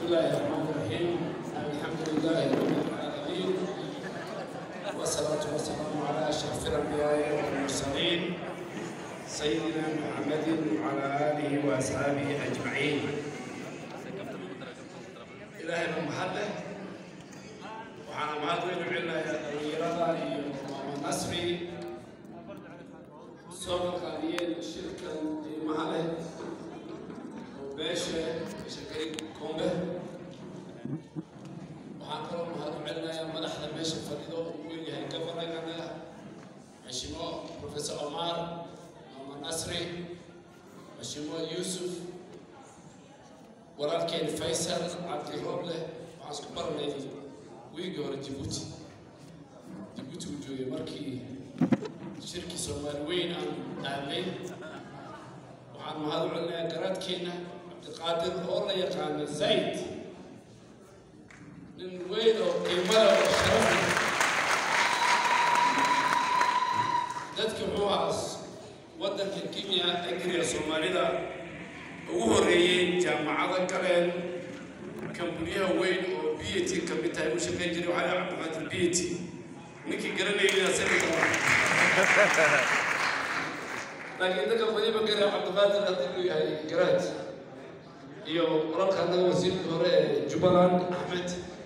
الله الرحمن الرحيم الحمد لله رب العالمين والصلاة والسلام على أشرف الأنبياء والمرسلين سيدنا محمد وعلى آله وأصحابه أجمعين إلهي محمد وعلى ما أدري عنا الرياضة ونصري سوق قليل شركة محله وبيشة شركة كومبه waxaan kaloo mahad u celinayaa madaxda meesha fadhido uu weyn yahay gabanagana mashimo professor omar mama nasri mashimo yuusuf walaalkeen faysal cabdi roble waxaan isku baranay wiigii hore jibuuti jibuuti uu joogay markii shirkii soomaali weyn aan aadnay waxaan mahad u celinayaa garaadkeena cabdiqaadir oo la yaqaano zayd nin weyn oo qiimada oo sharaf leh dadka muxuu ahaa waddanka kenya agriya soomaalida ugu horreeyey jaamacado galeen kambuniyaha weyn oo b a t ka mid tahay u shaqayn jiray waxaa la cabdiqaadir b a t ninkii garanayay asaga laakiin dadka badiba gara cabdiqaadir haddii uu yahay garaad iyo qolalka annaga wasiirkii hore ee jubbaland axmed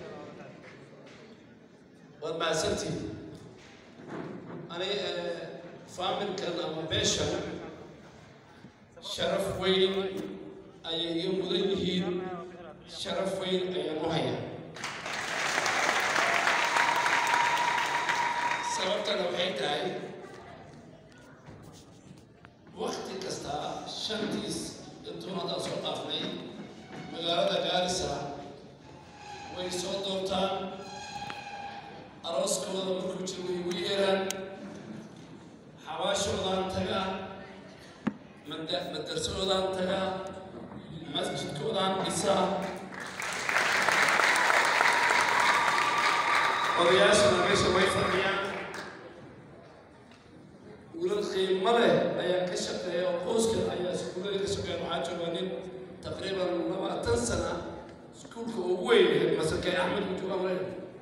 waad mahadsantihin ani faamilkan ama beeshan sharaf weyn ayay iga mudan yihiin sharaf weyn ayaan u hayaa sababtana waxay tahay wakti kasta shantiis intuun haddaan soo dhaafnay magaalada gaarisa way soo doortaan arooskooda markuu jiro way igu yeeraan xabaashoodaan tagaa mada- madarsadoodaan tagaa masjidkoodaan dhisaa odayaashana meesha way fadhiyaan wiilal qiimo leh ayaa ka shaqeeya oo qoyskan ayaa iskuullada ka shaqeeya waxaa jooga nin taqriiban labaatan sana iskuulka ugu weyn masakay axmed ku jooga male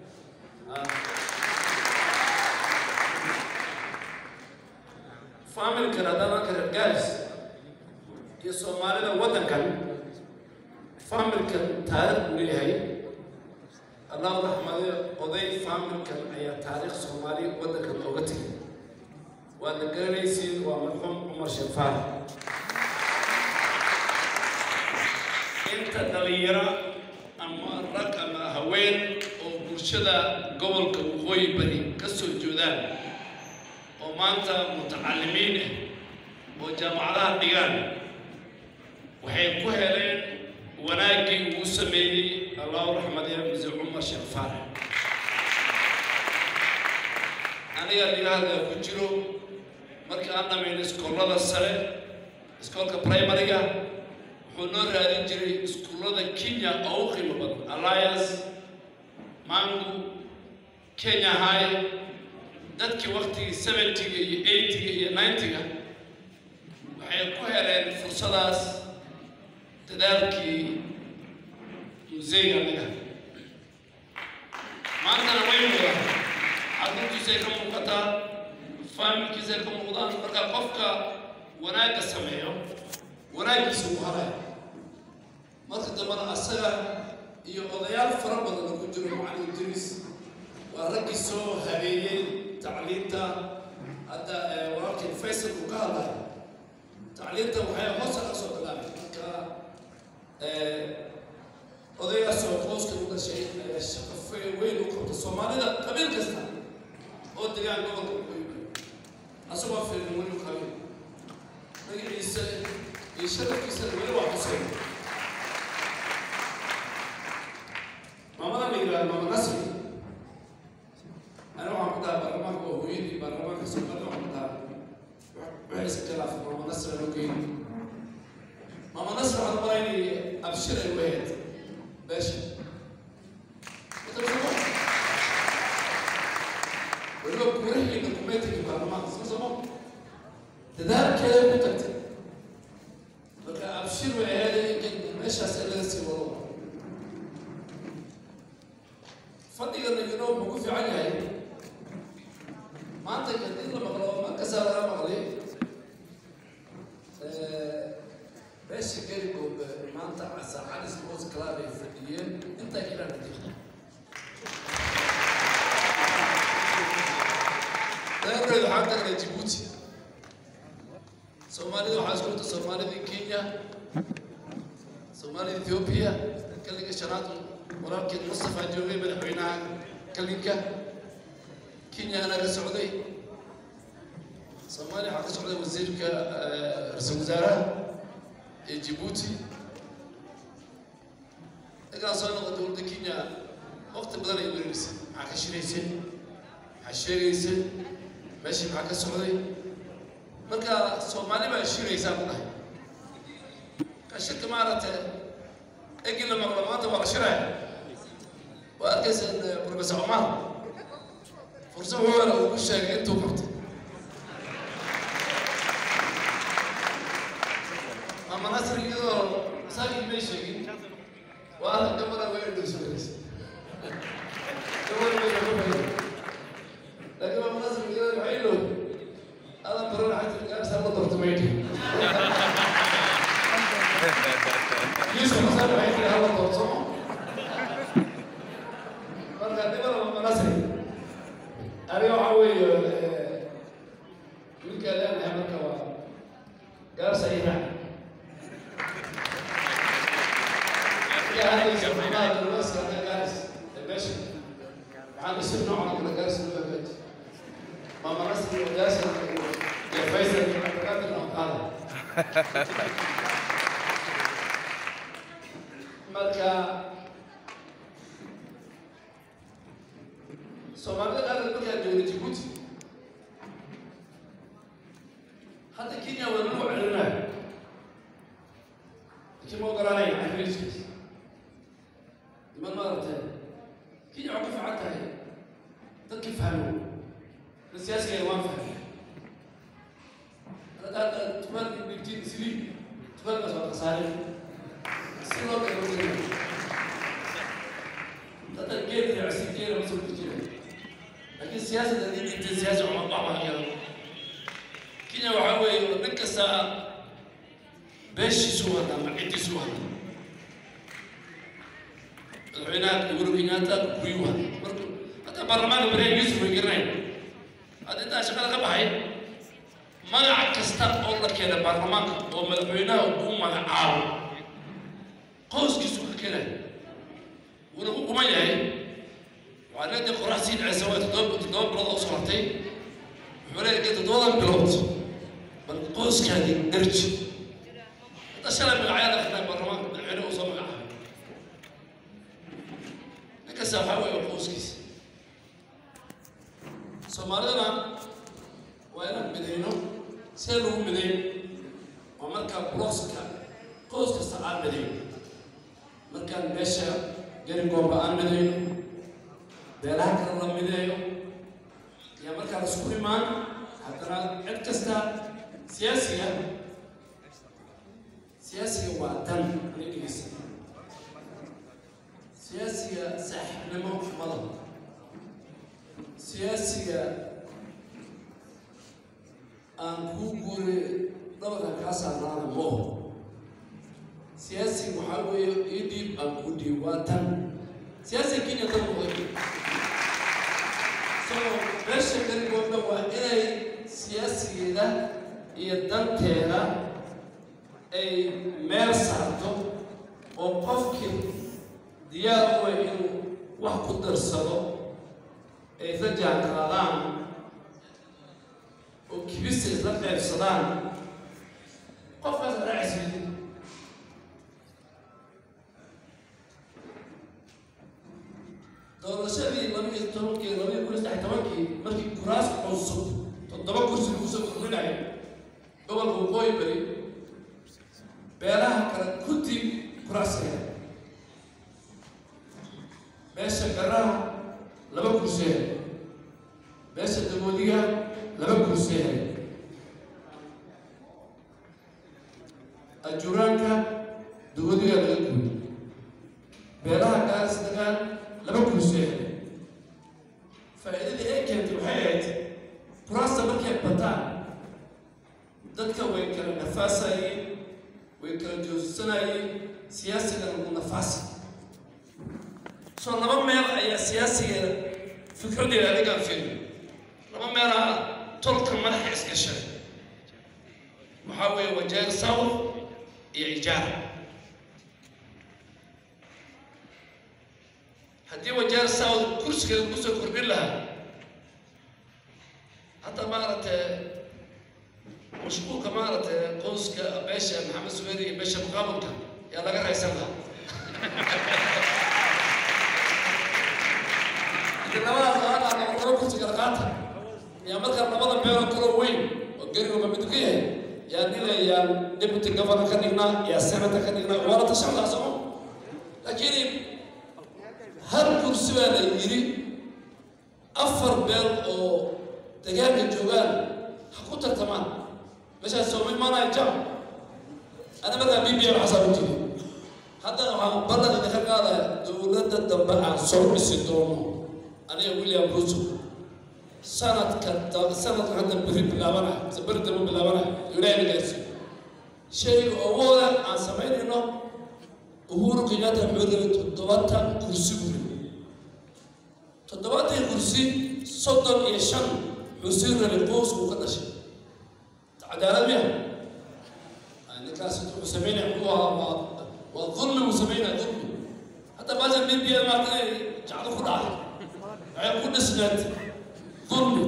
faamilkan haddaan arka reer gaaris iyo soomaalida waddankan faamilkan taariikh buu leeyahay allahu raxmade oday faamilkan ayaa taariikh soomaali waddankan ooga tegay waad la garanaysiin waa marxuum cumar sheefaar inta dhalinyaro ama rag ama haween oo bulshada gobolka waqooyi bari ka soo joodaan oo maanta mutacalimiin ah oo jaamacadaha dhigaan waxay ku heleen wanaaggii uu sameeyey allahu raxmadee muse cumar sheefaar aniga dhigahada ku jiro markii aan dhamayno iskoolada sare iskoolka primariga wuxuu noo raadin jiray iskuullada kenya oo u qiimo badan alliance mangu kenya high dadkii waktigii seventyga iyo eightyga iyo ninetyga waxay ku heleen fursadaas dadaalkii museyga aniga maantana way muuqdaan carruurtiisay ka muuqataa faamilkiisay ka muuqdaan marka qofka wanaagga sameeyo wanaaggiisa uu halaya marka dambana asaga iyo odayaal fara badan oo ku jiro macalin idriis waa raggii soo habeeyey tacliinta hadda walaalkii faysal uu ka hadlayo tacliinta waxay hoosa ka soo bilaabay marka odaygaasoo qoyska u dhashay ayaa shaqo fe- weyn u qabta soomaalida qabiil kasta oo degaan gobolka waqooyi asagoo fiirin weli qabiil magaciisa iyo sharafkiisa weli waa xuseen maamada la yidhahdo maama nasri ani waxaan ku dhaha baarlamaanka waa hooyadii baarlamaanka soomaalida waxaan ku dhaha waxay iska khilaafay maama nasri aan ogeyn maama nasri waxaan malaynayay abshir ay wahayd beesha weliba guurahiina kumeetiga baarlamaanka soo somo dadaalkeeda ku tagtay marka abshir way ahayd in meeshaas in laga sii wado beesha garigoba maanta casaacad sports club ay fadhiyeen intaa kiraa nadiiqda reerreedu waxaa tagnay jibuuti soomaalida waxaa isku wata soomaalida kenya soomaalida ethiopia kalinka shanaad walaalkeed mustafa joogay madaxweynaha kalinka kenyana ka socday soomaaliya waxaa ka socday wasiirka ra-iisul wasaaraha ee jibuuti ninkaan soo noqda dowladda kenya waqti badan ay wererisay maxaa ka shiraysay maxaa sheegaysay meeshii maxaa ka socday marka soomaali baa shiraysaa ku dhahay ka shirka maaragtay egi la maqlo maanta waa la shiraya waa arkaysaan professor omar fursad wuxuu uu ku sheegay intuu qabtay mama nasr iyadoo masaajid may sheegin waa gabadha way dhulsugays gabadha way dhulsugays laakiin mama nasr iyadoo waxay dhow adan baran xajir gaarsa la doorto maydhi yusuf masar waxay tiri hala doorto marka dibada mama nasr aniga waxaa weeye wiilka leenahay marka waa gaarsa iraac waxaan isir noocan kala gaarsi loo hagaaji maama nasri gaarsi iyo faysal qaadir noo qaada marka soomaalida qaar markaa joogay jibuuti hadda kenya waa lagu celinayo laakiin ma ogolaanaya cafiliskiis niman maaragtay kenya waxaa ku fiican tahay dadkii fahmo da siyaasiga waan fahmay hadda tumaal dhigtiin isliib tumaalkaas waa khasaare si loo galo dadka geed raacsi geeda ma soo jira laakiin siyaasadda haddii dhigtay siyaasi uma baxmahayado kenya waxaa weeye nin kasta beeshiisu wada ama ciddiisu wada madaxweynaha uhuru kenyatta kuyu wada marka hadda baarlamaanka bariya yusuf way garanayn hadda intaa shaqada ka baxay magac kasta oo la keena baarlamaanka oo madaxweynaha uu magacaabo qoyskiisu ka keenay wuuna ku quman yahay waxaa leedahay qorax sii dhacaysa waa toddoba toddoba bilood oo soo hartay wuxuu leeyahay toddobadan bilood bal qoyskaadii darji hadda shalay magacyaada akrinay baarlamaanka madaxweyne uu soo magacaabay ninkasta waxaa weeye waa qoyskiisa soomaalidana waa inaan midayno see lagu midayn waa markaa blooska qoys kasta aan midayno markaan meesha garigoomba aan midayno beelaha kale la mideeyo ayaa markaa la isku imaan haddana cid kasta siyaasiga siyaasiga waa dan anigisa siyaasiga saaxiibnimo mada siyaasiga aan kuu guuray dhabarka kaa saarnaana moo siyaasiga waxaa weeye ii dhiib aan kuu dhiib waa tan siyaasiga kenya dan noqday so meesha garigoodna waa inay siyaasigeeda iyo danteeda ay meel saarto oo qofkii diyaar u way inuu wax ku darsado ay isla jaanqaadaan oo kibisa isla qaybsadaan qofkaas raacsiidi doorashadii laba iyo tobankii laba iyo kun saddex tobankii markii kuraas cusub toddoba kursi lagu soo kordhinayo gobolka waqooyi bari beelaha kale kuntii kuraas hela meesha garaha laba kursi hela meesha dagoodiga laba kursi hela ajuraanka dagoodiga laga guuy beelaha gaaris dagaan laba kursi hela faa'iidadii ay keentay waxay ahayd kuraasta markay bataan dadka way kala nafaasayeen way kala joogsanayeen siyaasigana mu nafaasi soo laba meel ayaa siyaasigeeda fikradeeda adigaan firin laba meelaha tolka madaxa isgashay waxaa weeye wajeer south iyo ijaara haddii wajeer south kursigeeda kusoo kordhin lahaa hadda maaragtay mashquulka maaragtay qoyska beesha maxamed suweyri iyo beesha muqaabalka yaa laga raysan lahaa labadaas laba laba kursi kala qaata yaa markaa labada beeloo kaloo weyn oo gerigoba mid ka yahay yaa nilayaan deputy governor ka dhignaa yaa senator ka dhignaa waala tashanlaa soco laakiin hal kursi baa la yidhi afar beel oo degaanka joogaan ha ku tartamaan meeshaas sooma imaanaya jam ana markaa b b m xasaa u tiri haddana waxaan ballan idinka qaadaya dowladda dambe aan soo dhisi doono aniga william ruto sanadka sanadka hadda beri bilaabanaya mise beri dambe bilaabanaya ilaahay gaarsi shayga ugu hore aan samaynayno uhuru kenyatta wuxuu rabay toddobaatan kursi buri toddobaatan kursi soddon iyo shan wuxuu sii rabay qoysku ka dhashay cadaalad miya ninkaas wuxuu samaynaya muxuu ahaa waa waa dulmi uu samaynaya dulmi hadda baashan b b m maarta inay jacdo ku dhacay waxay ku dhisneed dulmi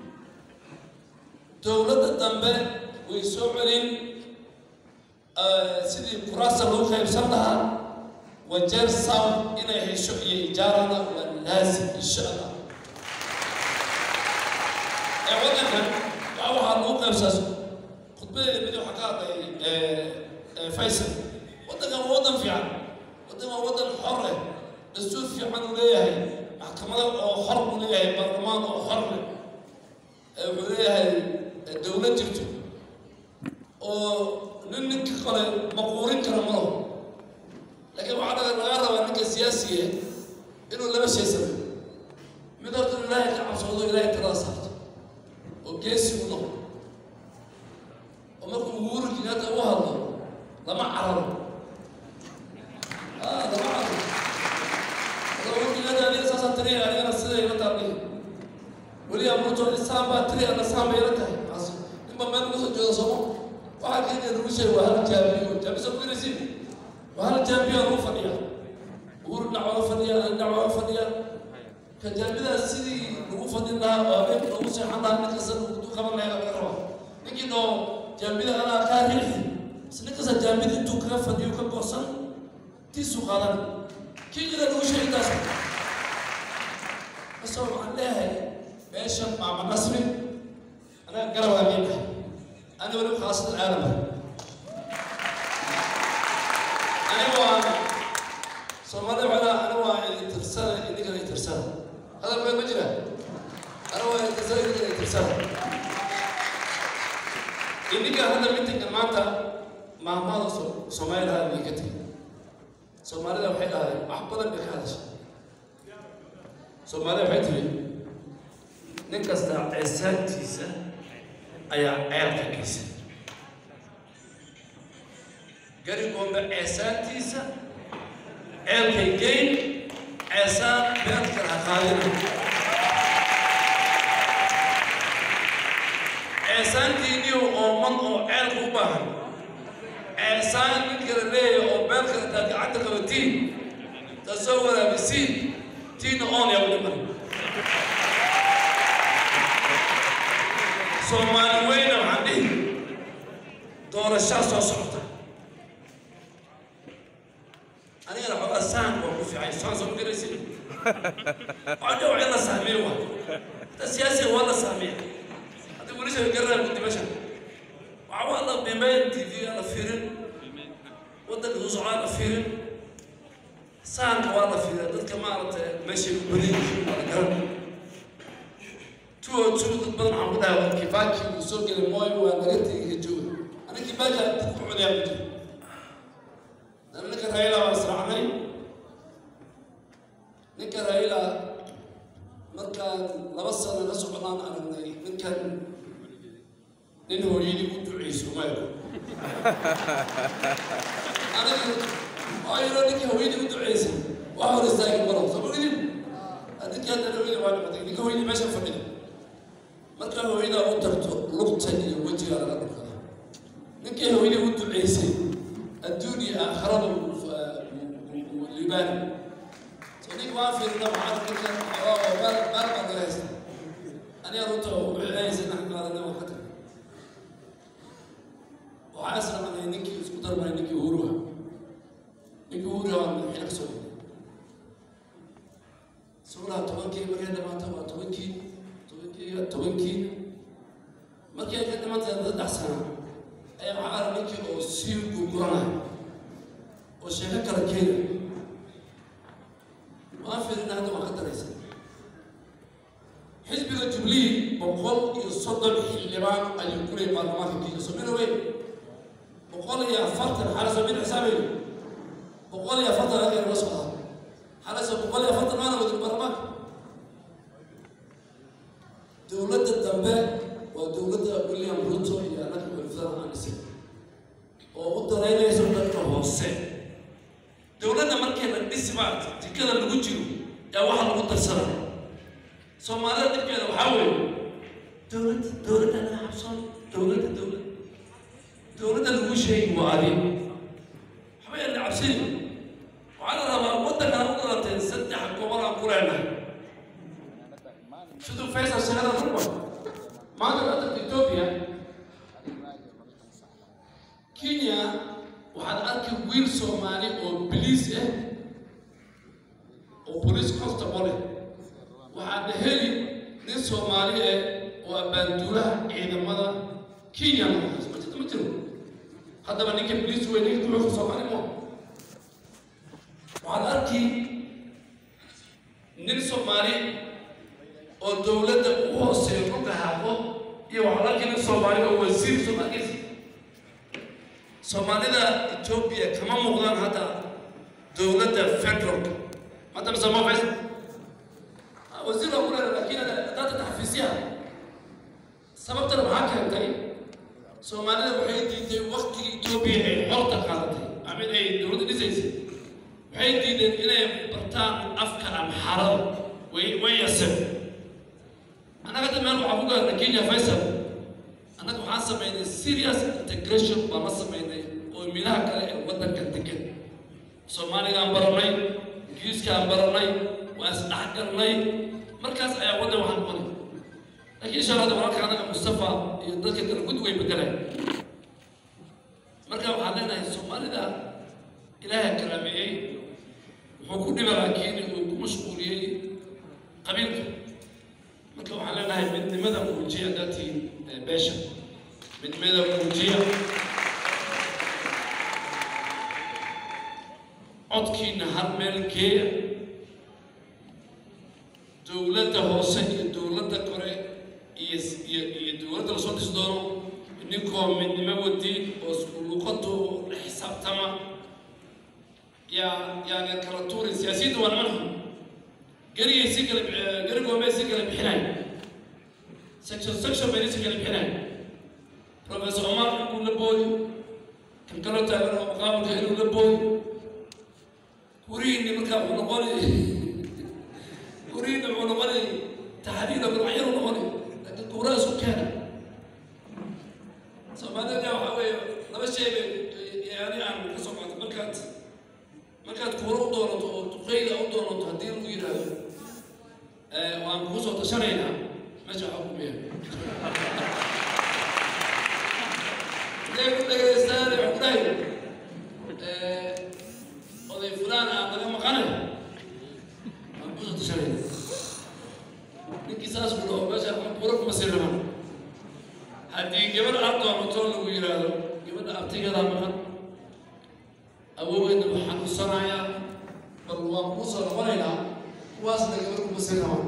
dowladda dambe way soo celin sidii kuraasta lagu qaybsan lahaa wajeer south inay hesho iyo ijaarana waa laazim insha allah ee waddankan waa waxaa lagu qaybsaas khudbadeeda mid waxaa ka hadlay faysal waddankan waa waddan fiican waddan waa waddan xor leh dastuur fiican uu leeyahay maxkamado oo xor uu leeyahay baarlamaan oo xor leh wuxuu leeyahay dowlad jirto oo nin ninka kale maquurin kara malo laakiin waxaa laga laga rabaa ninka siyaasiga inuu laba shay sameeyo mid horta ilaahay ka cabsoodo ilaahay talada saarto oo geesi u noqdo oo markuu uhuru kenyatta u hadlo lama cararo ah lama cararo uhuru kenyatta aniga saasaan tiriya anigana sida ila taabli weliyaa ruto isaan baa tiri ana saan bay ila tahay ninba meel ugu soo jeedo sooma waxaa kenya lagu sheegay waa hal jaabiyo jaabisa ku iraysiin waa hal jaabiyo lagu fadhiya uhuru dhinac waa fadhiya dhinac waa fadhiya ka jaabidaas sidii lagu fadhin lahaa oo habeenka lagu seexan lahaa nin kasta du qaban lahaa laga rabaa ninkii dhoo jaambida anaa kaa riixi bas nin kasta jaambida intuu kaga fadhiyo ka goosan tiisu qaadan kii jira lagu sheegay taas kasoo waxaan leeyahay meeshan maama nasri anaga garab amiin ah أنا ولا خاصة العالم أنا وأنا صومالي ولا أنا وأنا ترسل إنك اللي ترسل هذا ما مجرى أنا وأنا ترسل إنك اللي ترسل إنك هذا ميتك الماتا مع ما صومالي هذا ميكتي صومالي لو حيل هذا أحبط بك هذا الشيء صومالي وحيتي نكسر عسات تيسا ayaa ceelka geysa garigoomba ceesaantiisa ceelkay geyn ceesaan beerkal ha qaadina ceesaantiiniyo ooman oo ceelka u baahan ceesaan mid kala leeyahay oo beerkal taa gacanta qabatiin tasoo waraabisiin tiina oon yaa u dhiman soomaali weyna waxaan dhihi doorashaa soo socota anigana xoogaa sahanka waa ku fiican saan soo garaysin waxaa dhawac in la sahmiyo waa hata siyaasiga waa la sahmiya haddii wilisha garana guddimasha waxaa waa la bimeyn tv aan la fiirin waddanka soo socdaa la fiirin sahanka waa la fiiriya dadka maaragtay meeshay ku badan yihiin waa la garan tuo tuo dad badan waxaan ku dhahay waa kibaki uu soo gelay mooyo waa laga tegay jooga ana kibaki aan dad ku cunaya ku jira dana ninka raila waa israacnay ninka raila markaan laba sano la soconaan aragnay ninkan nin hooyadii u duceyso mayko aniga waa yaro ninkii haweeney u duceysay waa hor istaagi maro soo mogidin ninkii hadda haweeney waa dhimatay ninka haweeney meesha fadhida marka haweeneydaa u tarto lugta iyo wejiga laga dhulkada ninkii haweeney u duceysay adduun iyo aakhirada liibaani soo ninka waa fiirina waxaa ninka meel meel baa naga haysta aniga runta wixii haysa naxan qaadana waa ka tagay waxaa israacnay ninkii isku darmay ninkii uhuruha ninkii uhuruha waa madaxweyne ka soo dhigay suuraha tobankii markay dhamaata waa tobankii tobankii tobankii markii ay ka dhimantahay saddex sano ayaa waxaa ara ninkii oo sii gurguranaya oo sheeko kala keenaya waa fiirina hadda waa ka daraysa xisbiga jubilee boqol iyo soddon xildhibaan ayuu ku leeyay baarlamaanka kenya somina weyn boqol iyo afartan xalaso min xisaabeyo boqol iyo afartan halka naga socdaa xalaso boqol iyo afartan maana wadin baarlamaanka dowladda dambe waa dowladda william ruto iyo annaga xulfada aanise oo u daraynayso dadka hoose dowladda markii la dhisbaa jikada lagu jiro yaa waxa lagu darsanaya soomaalida dhibkeeda waxaa weeye dowladda dowladda naga xabsoon dowladda dowladda dowladda lagu sheegi waa adi waxba yaan la cabsini waxaa la rabaa waddankan u dhalatay saddex gobol aan ku leenahay siduu faysal sheegada rugba maanta waddanka etoobiya kenya waxaad arki wiil soomaali oo biliis ah oo police constable ah waxaadna heli nin soomaali ah oo abbaanduulaha ciidamada kenya noqonays ma jirto ma jiro haddaba ninka biliis wey ninka duxuuka soomaali mo waxaad arki nin soomaali oo dowladda u hooseeyo dhulka haaqo iyo waxaad arki nin soomaali oo wasiir soomaalis soomaalida etoobiya kama muuqdaan hadda dowladda federalka hadda mise ma fays wasiir waa ku leedahay laakiin haddaad taxfiisyaha sababtana waxaa keentay soomaalida waxay diiday waktigii etoobiya ay xorta qaadatay amin ay dowladda dhisaysay waxay diideen inay bartaan afka amxarada way way yaseen annaga hadda meel waxaa ku gaarnay kenya faysal annaga waxaan samaynay serious integration baan la samaynay oo milaha kale ee waddanka degan soomaaligaan baranay ingiriiskaan baranay waa isdhexgalnay markaas ayaa waddan waxaan noqonay laakiin insha allah walaalka anaga mustafa iyo dadka kale gud way bedeleen marka waxaan leenahay soomaalida ilaahay karaameeyey wuxuu ku dhiba laakiin uu ku mashquuliyey qabiilka marka waxaan leenahay midnimada muujiya dadkii beesha midnimada muujiya codkiina hal meel geeya dowladda hoose iyo dowladda kore iyo iyo iyo dowladda lasoo dhisi doono ninkoo midnimo wadi oo isku luqadu la xisaabtama yaa yaani kala tuuray siyaasiyadda waa niman xun gerigay si kala gerigoomay si kala bixinay section section bay si kala bixinay professor omar inuu la booyo kan kaloo taagan oo muqaabalka inuu la booyo kurihiinni markaa wuxuu noqonay kurihiinni wuxuu noqonay taxdiida gurbacyadu noqonay laakiin kuuraha isku keena soomaalida waxaa weeye laba shay bay yani aan ka soo qaatay markaad markaad kuura u doonato oo duqeyda u doonato haddii lagu yidhaahdo waan kuu soo tashanaynaa meesha waxaa ku meeya hadday ku dhegaystaan wuxuu ku dhahay oday fulaan aan naga maqanay waan kuu soo tashanaynaa ninkii saas ku dhaho meesha kuura kuma sii raban haddii gabadh aad doonato lagu yidhaahdo gabadha abtigeedaa maqan awoogeedna waxaan xanuunsanayaa bal waan kuu soo noqonaynaa kuwaasna gabadh kuma sii rabaan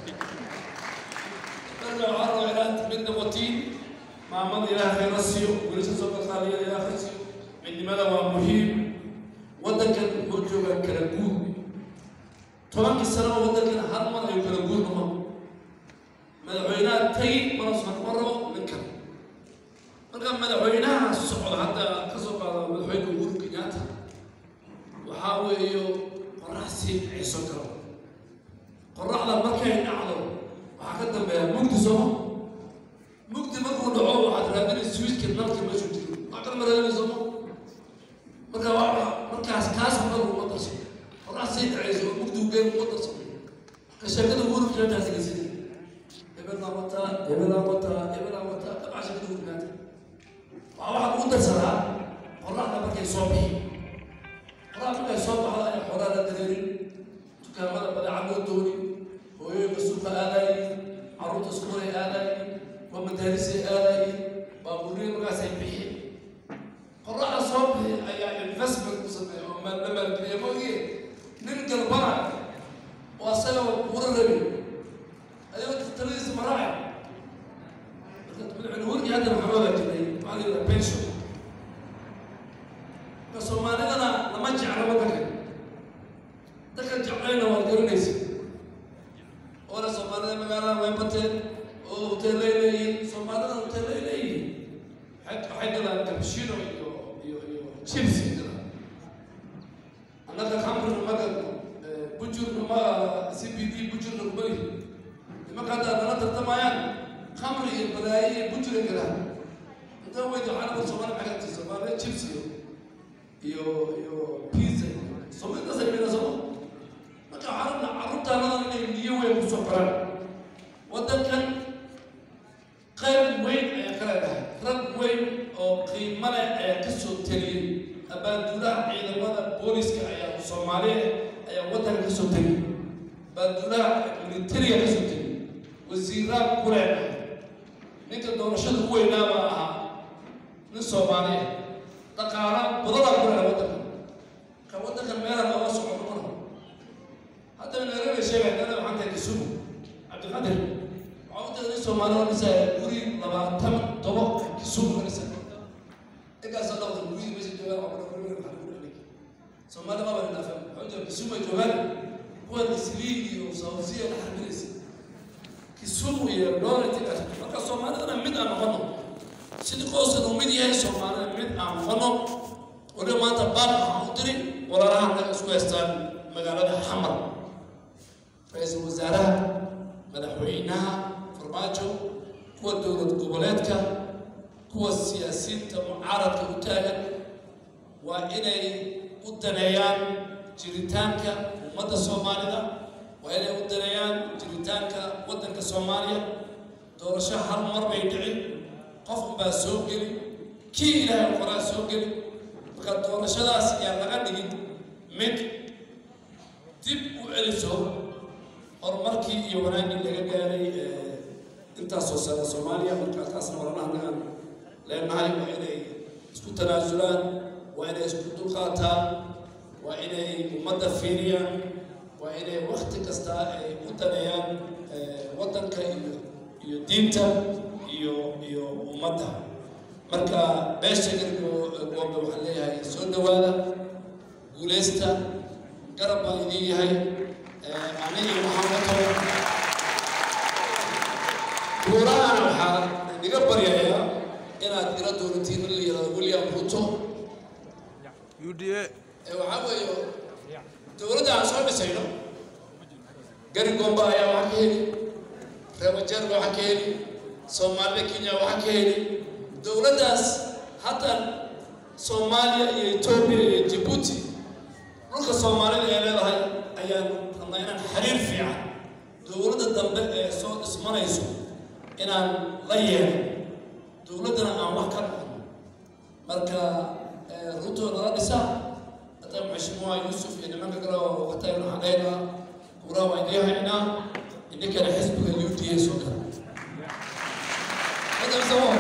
marka waxaa rabaa inaad mid noqotiin maamada ilaah khayra siiyo wiilasha soo kalqaaliya ilaah khayr siiyo midnimada waa muhiim waddankan wuxuu joogaa kala guud tobankii sano oo waddankan hal mar ayuu kala guud noqon madaxweynaha tagi mana soo noqon rabo ninkan marka madaxweynaha socda marka waa markaas kaas hore uma darso horaa sii dhacayso oo mugdi ugeen uma darso ka sheekada ugu rujinataas geysida hebelaa wataa hebelaa wataa hebelaa wataa dabca sheekada ugu rujinata waa waxaa lagu darsadaa qoraxda markay soo bixi qoraxda markay soo baxda ayaa xoolaa la dareerin dukaamada badeecad loo dooni hooyooyinka suuqa aadaayeen carruurta iskuulay aadaayeen waa madaarisay aadaayeen baabuuriya markaasay bixi qoraxda soo bixi ayaa investment ku sameeya oo maal la maalgeliya maogee nin galbana oo asaga kuura rabi ayagoo taladiisa maraaca marka madaxweyne hadda maxaa wada jiray maxaa la yidhaha pension marka soomaalidana lama jeclo waddanka dadka jeclayna waad garanaysa oona soomaalida magaalada way bateen oo hoteellay leeyihiin soomaalida hoteellay leeyihiin waxay galaan cappuccino iyo iyo iyo chipsi galaan annaga khamrina ma gadno bujurna ma c b d bujurna kuma lihi nimanka hadda nala tartamayaan khamri iyo balaaye iyo bujura galaan intaa weydi carabka soomaali maxay tii soomaaliya chips iyo iyo iyo pizza soomaalida saymina sooma marka carabna carruurtaanadan inay niyo weyn kusoo qoraan waddankan qayb weyn ayaa ka leedahay rag weyn oo qiimo leh ayaa ka soo teliyey abaanduulaha ciidamada booliska ayaa soomaaliya ayaa waddanka ka soo teliyey abaanduulaha militariga ka soo teliyey wasiiraad ku leenahay ninka doorashada u weynaaba ahaa nin soomaaliya dhaqaala badanaa ku leenahay waddanka ka waddankan meelaha looga socono mana haddaba nairobi sheegay nana waxaan tahay kisumu cabdiqadir waxaa u tagay soomaalida dhisaya guri labaatan tobo kisumu ka dhisa inkaasoo dhaqda guriyii meesha joogaan waa kula kulmi waxaa lagu dhexlay soomaali maba nidhaafan waxaa u jira kisumu ay joogaan kuwan islii iyo sausiya la xarbinaysa kisumu iyo doonati marka soomaalidana mid aan noqono sidii qoyskan uu mid yahay soomaalida mid aan noqono waliba maanta baaq waxaan u diri walaalaha naga isku haystaan magaalada xamar ra-iisul wasaaraha madaxweynaha farmaajo kuwa dowlad goboleedka kuwa siyaasiyiinta mucaaradka u taagan waa inay u daneeyaan jiritaanka ummadda soomaalida waa inay u daneeyaan jiritaanka waddanka soomaaliya doorasho hal mar bay dhici qof unbaa soo geli kii ilaahay qoraa soo geli marka doorashadaas ayaa laga dhigin mid dib u celiso horumarkii iyo wanaaggii laga gaaray intaasoo sano soomaaliya marka taasna walanaha nagaan leenahay waa inay isku tanaasulaan waa inay isku dulqaataan waa inay ummadda fiiriyaan waa inay wakti kasta ay u daneeyaan waddanka iyo iyo diinta iyo iyo ummadda marka beesha gargo goobda waxaan leeyahay soo dhawaada guulaysta garab baan idiin yahay aniga waxaan wato buurahana waxaa niga baryayaa inaad ila doonatiin in la yidhahdo william ruto UDA ee waxaa weeye dowladda aan soo dhisayno gari gomba ayaa waxaa ka heli reebajeerga waxaa ka heli soomaalida kenya waxaa ka heli dowladdaas hadda soomaaliya iyo etoobiya iyo jabuuti dhulka soomaalida ay leedahay ayaan rabnaa inaan xiriir fiican dowladda dambe ee soo dhismanayso inaan la yeelno dowladdana aan wax ka dhaqno marka ruto nala dhisa hata mheshimiwa yusuf iyo nimanka kale oo watay waxaan leynaa kuuraha waa idiin haynaa idinkana xisbiga u d a soo gala hadda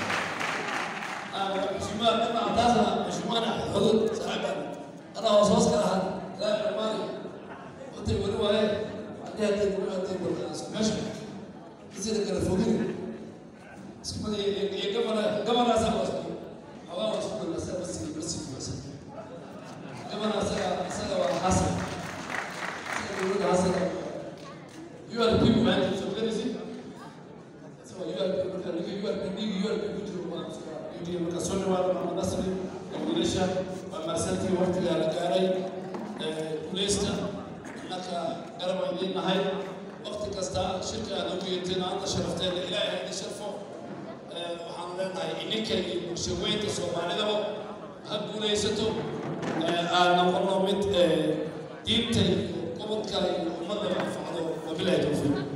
mheshimiwa kama ataasa mheshimiwana xudud saaxiibkan أنا وصوص كده لا يا مالي قلت له هو ايه عندي هدي بقول هدي بقول ماشي يصير كده فوقين اسمه يا جماعه جماعه ناس بس هوا وصول بس بس بس بس جماعه ناس ناس حسن يقول حسن you are the people man so where is it so you are the people you are the people you are the people you do you do you do nasri wiilasha waa marsantii waqtigaa la gaaray guulaysta innaka garab aan idiin nahay waqti kasta shirka aad ugu yeerteen aadna sharafteena ilaahay ha idin sharfo waxaanu leenahay ininka iyo bulshaweynta soomaalidaba ha guulaysato aan noqono mid diinta iyo gobodka iyo ummadda anfacdo wabilahi towfiiq